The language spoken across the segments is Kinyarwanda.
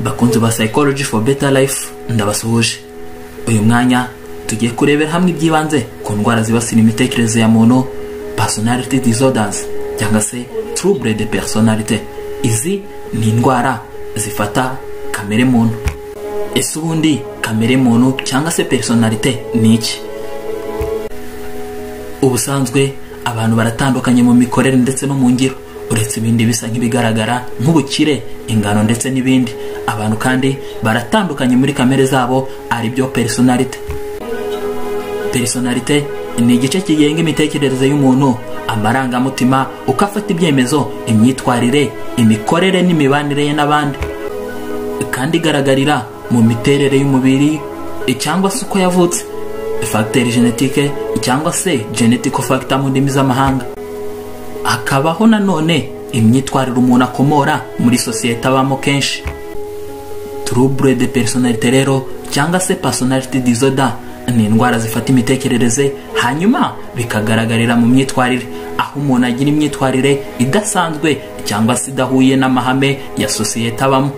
bakunzi ba psychology for better life ndabasuhuje uyu mwanya tugiye kurebera hamwe ibyibanze ku ndwara zibasira imitekerereze ya muntu personality disorders cyangwa se trouble de personality izi ni indwara zifata kamere muntu ese ubundi kamere muntu cyangwa se personality ni iki ubusanzwe abantu baratandukanye mu mikorere ndetse no mu ngiro uretse ibindi bisa nk'ibigaragara nk'ubukire ingano ndetse n'ibindi abantu kandi baratandukanye muri kamere zabo ari byo personality personality ni igice kigenga imitekerereze y'umuntu amarangamutima uko afata ibyemezo imyitwarire imikorere n'imibanire ye n'abandi kandi igaragarira mu miterere y'umubiri cyangwa se uko yavutse fagiteri genetike cyangwa se genetico factor mu ndimi z'amahanga hakabaho nanone imyitwarire umuntu akomora muri sosiyete abamo kenshi turubure de personalite rero cyangwa se personality disorder ni indwara zifata imitekerereze hanyuma bikagaragarira mu myitwarire aho umuntu agira imyitwarire idasanzwe cyangwa se idahuye n'amahame ya sosiyete abamo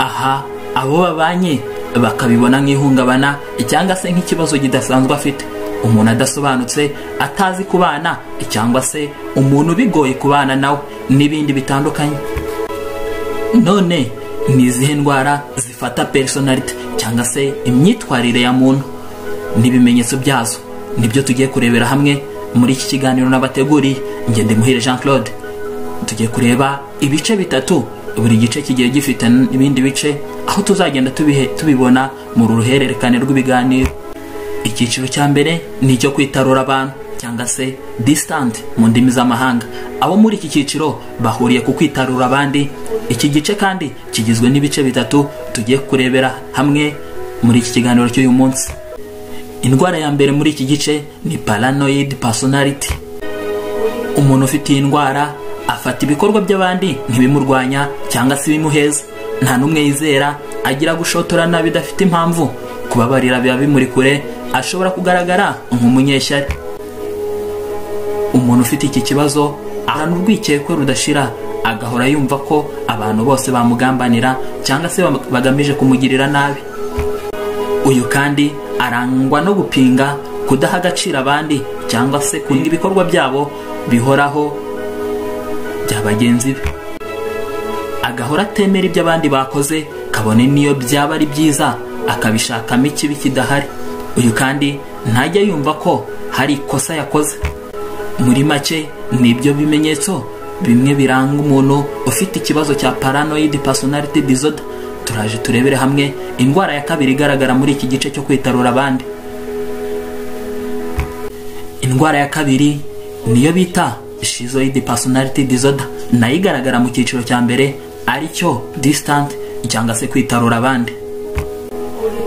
aha abo babanye bakabibona nk'ihungabana cyangwa se nk'ikibazo kidasanzwe afite umuntu adasobanutse atazi kubana cyangwa se umuntu bigoye kubana nawe n'ibindi bitandukanye none ni izihe ndwara zifata personality cyangwa se imyitwarire ya muntu n'ibimenyetso byazo nibyo tugiye kurebera hamwe muri iki kiganiro n'abateguriye ngende muhire jean claude tugiye kureba ibice bitatu buri gice kigiye gifite ibindi bice aho tuzagenda tubibona mu ruhererekane rw'ibiganiro icyiciro cya mbere ni icyo kwitarura abantu cyangwa se disitanti mu ndimi z'amahanga abo muri iki cyiciro bahuriye ku kwitarura abandi iki gice kandi kigizwe n'ibice bitatu tugiye kurebera hamwe muri iki kiganiro cy'uyu munsi indwara ya mbere muri iki gice ni paranoid personality umuntu ufite iyi ndwara afata ibikorwa by'abandi nk'ibimurwanya cyangwa se ibimuheza nta n'umwe yizera agira gushotorana bidafite impamvu kubabarira biba bimuri kure ashobora kugaragara nk'umunyeshyari umuntu ufite iki kibazo ahantu urwikekwe rudashira agahora yumva ko abantu bose bamugambanira cyangwa se bagamije kumugirira nabi uyu kandi arangwa no gupinga kudaha agaciro abandi cyangwa se kurinda ibikorwa byabo bihoraho bya bagenzi be agahora atemera ibyo abandi bakoze kabone n'iyo byaba ari byiza akabishakamo ikibi kidahari uyu kandi ntajya yumva ko hari ikosa yakoze muri make nibyo bimenyetso bimwe biranga umuntu ufite ikibazo cya paranoid personality disorder turaje turebere hamwe indwara ya kabiri igaragara muri iki gice cyo kwitarura abandi indwara ya kabiri niyo bita shizoid personality disorder nayo igaragara mu cyiciro cya mbere aricyo distant cyangwa se kwitarura abandi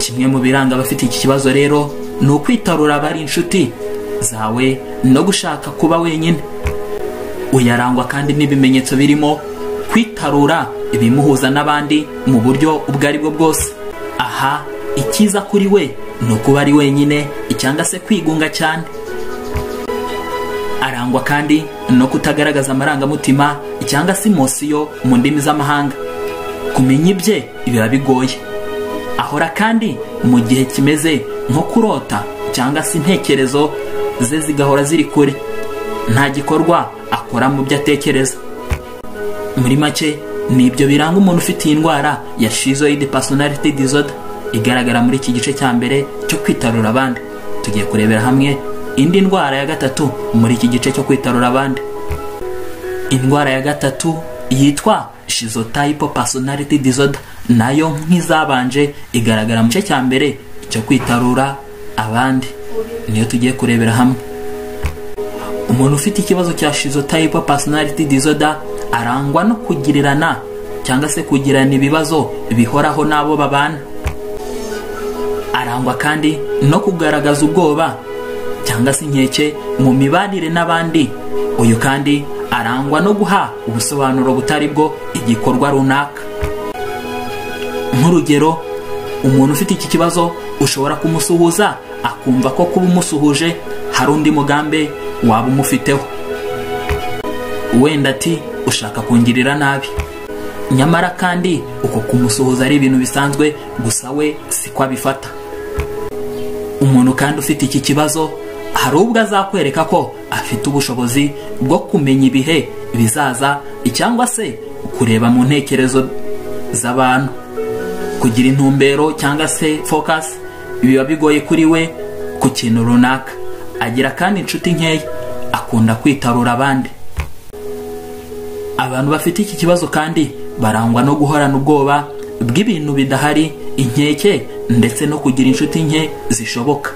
kimwe mu biranga abafite iki kibazo rero ni ukwitarura abari inshuti zawe no gushaka kuba wenyine uyarangwa kandi n'ibimenyetso birimo kwitarura ibimuhuza n'abandi mu buryo ubwo ari bwo bwose aha icyiza kuri we ni ukuba ari wenyine cyangwa se kwigunga cyane arangwa kandi no kutagaragaza amarangamutima cyangwa se imosiyo mu ndimi z'amahanga kumenya ibye biba bigoye ahora kandi mu gihe kimeze nko kurota cyangwa se intekerezo ze zigahora ziri kure nta gikorwa akora mu byo atekereza muri make ni ibyo biranga umuntu ufite iyi ndwara ya shizoid personality disorder igaragara muri iki gice cya mbere cyo kwitarura abandi tugiye kurebera hamwe indi ndwara ya gatatu muri iki gice cyo kwitarura abandi indwara ya gatatu yitwa shizotype personality disorder nayo nk'izabanje igaragara mu gice cya mbere cyo kwitarura abandi niyo tugiye kurebera hamwe umuntu ufite ikibazo cya shizotype personality disorder arangwa no kugirirana cyangwa se kugirana ibibazo bihoraho n'abo babana arangwa kandi no kugaragaza ubwoba cyangwa se inkeke mu mibanire n'abandi uyu kandi arangwa no guha ubusobanuro butari bwo igikorwa runaka nk'urugero umuntu ufite iki kibazo ushobora kumusuhuza akumva ko kuba umusuhuje hari undi mugambi waba umufiteho wenda ati ushaka kungirira nabi nyamara kandi uko kumusuhuza ari ibintu bisanzwe gusa we siko abifata umuntu kandi ufite iki kibazo hari ubwo azakwereka ko afite ubushobozi bwo kumenya ibihe bizaza cyangwa se kureba mu ntekerezo z'abantu kugira intumbero cyangwa se focus biba bigoye kuri we ku kintu runaka agira kandi inshuti nkeya akunda kwitarura abandi abantu bafite iki kibazo kandi barangwa no guhorana ubwoba bw'ibintu bidahari inkeke ndetse no kugira inshuti nke zishoboka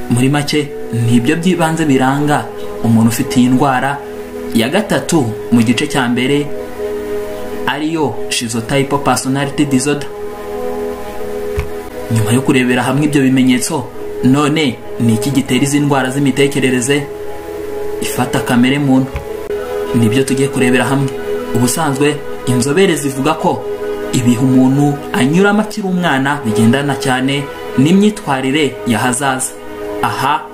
muri make ni ibyo by'ibanze biranga umuntu ufite iyi ndwara ya gatatu mu gice cya mbere ariyo shizotayipo pasonariti dizoda nyuma yo kurebera hamwe ibyo bimenyetso none ni iki gitera izi ndwara z'imitekerereze ifata kamere muntu nibyo tugiye kurebera hamwe ubusanzwe inzobere zivuga ko ibihe umuntu anyuramo akiri umwana bigendana cyane n'imyitwarire y'ahazaza aha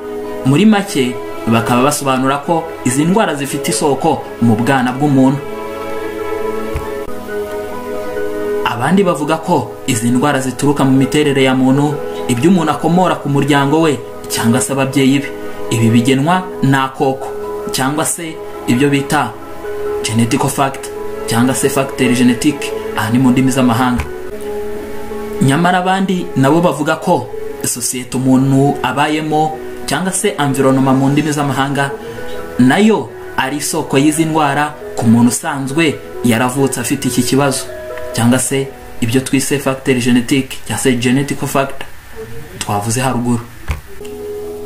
muri make bakaba basobanura ko izi ndwara zifite isoko mu bwana bw'umuntu abandi bavuga ko izi ndwara zituruka mu miterere ya muntu ibyo umuntu akomora ku muryango we cyangwa se ababyeyi be ibi bigenwa n'akoko cyangwa se ibyo bita genetical factor cyangwa se factor genetike aha ni mu ndimi z'amahanga nyamara abandi nabo bavuga ko sosiyete umuntu abayemo cyangwa se environoma mu ndimi z'amahanga nayo ari isoko y'izi ndwara ku muntu usanzwe yaravutse afite iki kibazo cyangwa se ibyo twise factor genetike cyangwa se genetical factor twavuze haruguru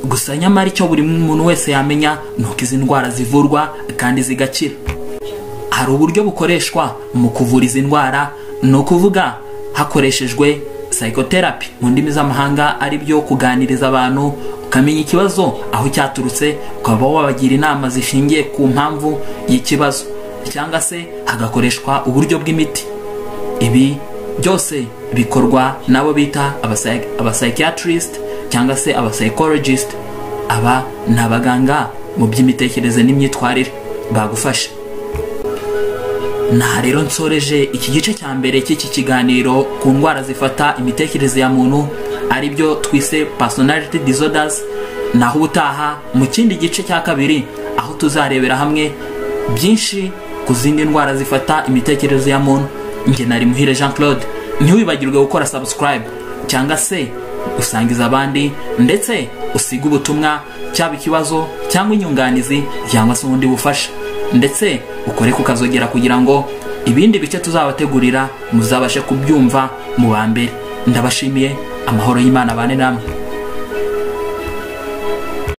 gusa nyamara icyo buri muntu wese yamenya ni uko izi ndwara zivurwa kandi zigakira hari uburyo bukoreshwa mu kuvura izi ndwara ni ukuvuga hakoreshejwe psychotherapy mu ndimi z'amahanga ari byo kuganiriza abantu ukamenya ikibazo aho cyaturutse ukaba wabagira inama zishingiye ku mpamvu y'ikibazo cyangwa se hagakoreshwa uburyo bw'imiti ibi byose bikorwa n'abo bita abapsychiatrist cyangwa se abapsychologist aba ni abaganga mu by'imitekerereze n'imyitwarire bagufasha naha rero nsoreje iki gice cya mbere cy'iki kiganiro ku ndwara zifata imitekerereze ya muntu ari byo twise personality disorders naho ubutaha mu kindi gice cya kabiri aho tuzarebera hamwe byinshi ku zindi ndwara zifata imitekerereze ya muntu njye nari muhire jean claude ntiwibagirwe gukora subscribe cyangwa se usangiza abandi ndetse usiga ubutumwa cyaba ikibazo cyangwa inyunganizi cyangwa se ubundi bufasha ndetse ukore kukazogera kugira ngo ibindi bice tuzabategurira muzabashe kubyumva mu ba mbere ndabashimiye amahoro y'imana abane namwe